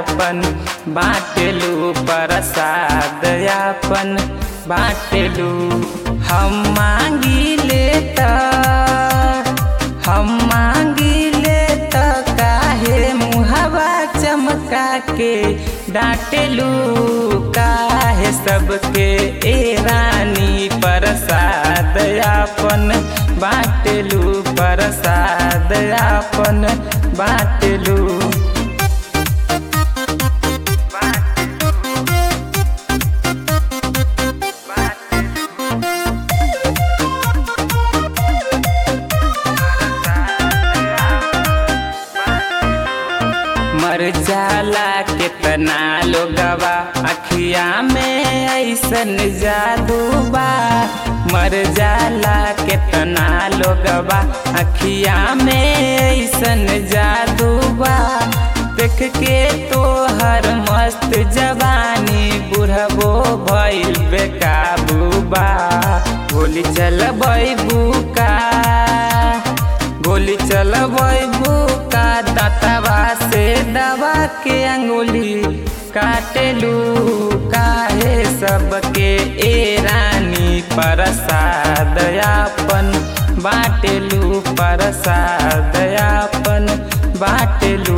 अपन बाटलू प्रसाद अपन बाटलू हम मांगी ले त हम मांगी ले त काहे मुहवा चमका के डांटेलू काहे सबके ए रानी प्रसाद अपन बाटलू प्रसाद अपन बाटलू मर जाला कितना लोगवा अखिया में ऐसन जादू बा मर जाला कितना लोगवा अखिया में ऐसन जादू बा देख के तो हर मस्त जवानी बुढ़बो भइल बेकाबू बा गोली चल बुका गोली चल बुका दातवा से दवा के अंगुली काटेलू काहे सबके ए रानी प्रसाद अपन बाटेलू प्रसाद अपन बाटेलू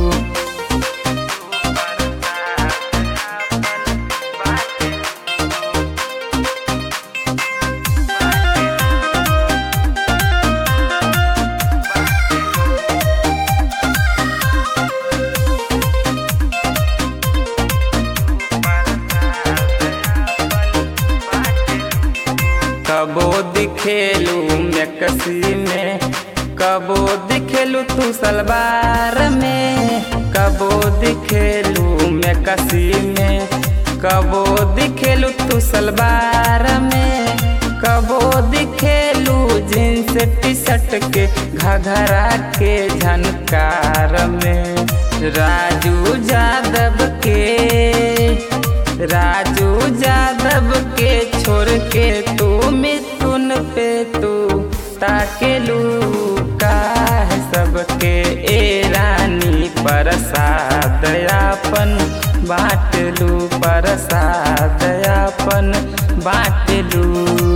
कबो दिखेलू मैं कसी में कबो दिखेलू तू सलवार में कबो दिखेलू मैं कसी में कबो दिखेलू तू सलवार में कबो दिखेलू जींस टी शर्ट के घघरा के झनकार में राजू यादव के राजू यादव के छोड़ के तू मिथुन पे तू ताकेलू काहे सबके ए रानी प्रसाद अपन बाटलू प्रसाद अपन बाटलू